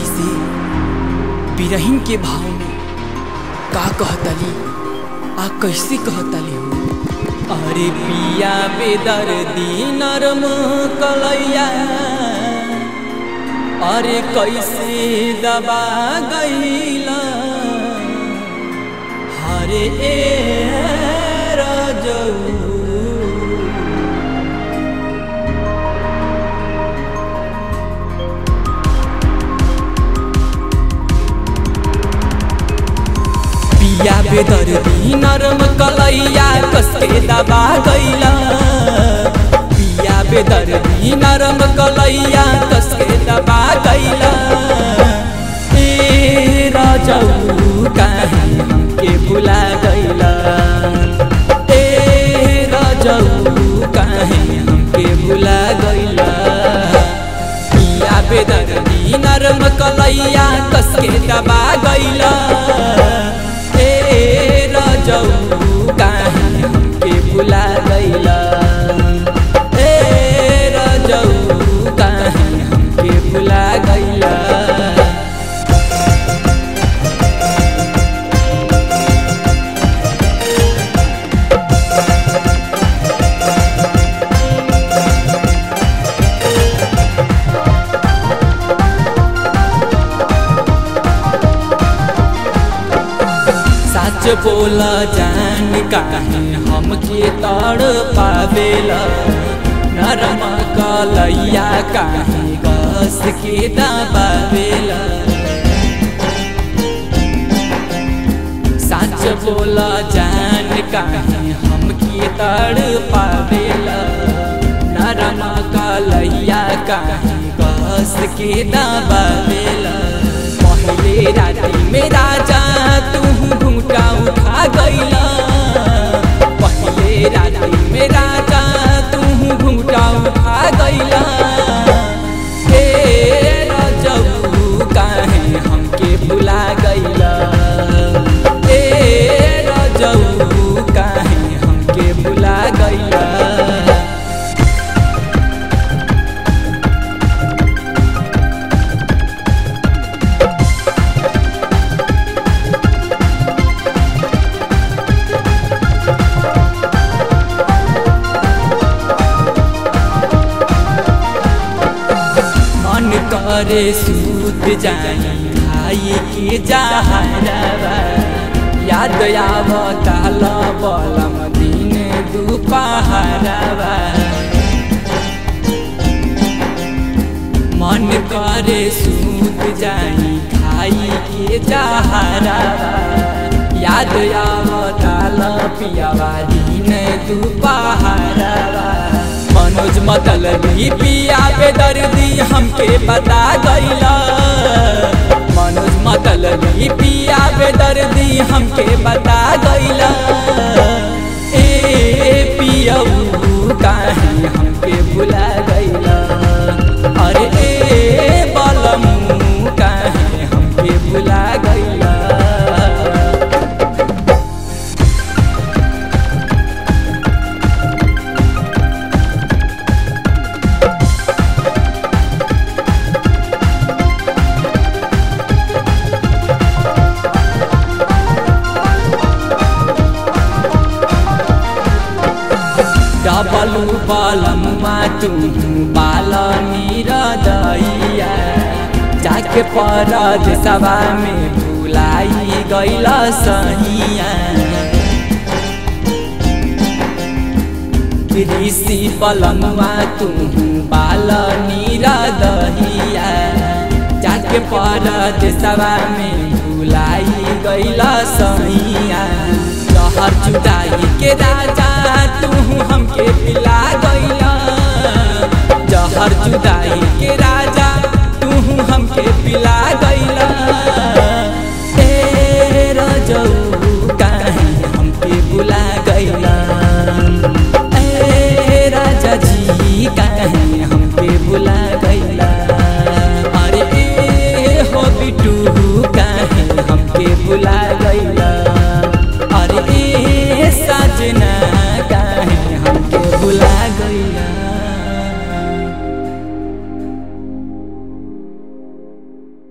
बेदर्दी से बिरहिन के भाव में का कहतली आ कैसे कहतली हो अरे पिया बेदर्दी नरम कलैया अरे कैसे दबा गईला हरे ए राजऊ पिया बेदर्दी नरम कलैया कसके दबा गईला पिया बेदर्दी नरम कलैया कसके दबा गईला ए राजऊ काहे हमके भुला गईला ए राजऊ काहे हमके भुला गईला पिया बेदर्दी नरम कलैया कसके दबा गईला ए राजऊ काहे हमके भुला गईला ए राजऊ काहे हमके भुला गईला सच बोला जान काहे हमके तड़ पावेला नरम कलैया काहे गस के दबावेला सच बोला जान काहे हमके तड़ पावेला नरम कलैया काहे गस के दबावेला पहले राती में राजा तू घूटा उठा गईला पहले राती में राजा तू घूटा उठा गईला हे राजऊ काहे हमके भुला गईला हे राजऊ काहे हमके भुला गईला मन करे सूत जाई खाई के जहरवा याद आव काल बलम दिन दुपहरवा मन करे सूत जाई खाई के जहरवा याद आव काल पियावा दिन दुपहरवा मनोज मतलबी पिया बेदर्दी हमके बता गईला मनोज मतलबी पिया बेदर्दी हमके बता गईला ए पियऊ काहे हमके भुला गईला अरे ए बलमू काहे हमके भुला गईला डबलू बलमुआ तू बाल निरदैया जाके परद सभा में भुलाई गैल सहिया ऋषि बलमुआ तू बाल निरदैया जाके परद सभा में भुलाई गैल सहिया जहर जुदाई के राजा तू हमके पिला गईला जहर जुदाई के राजा तू हमके पिला गईला ए रजऊ काहे हमके भुला गईला ए राजा जी काहे हमके भुला गईला अरे ए हो बिटू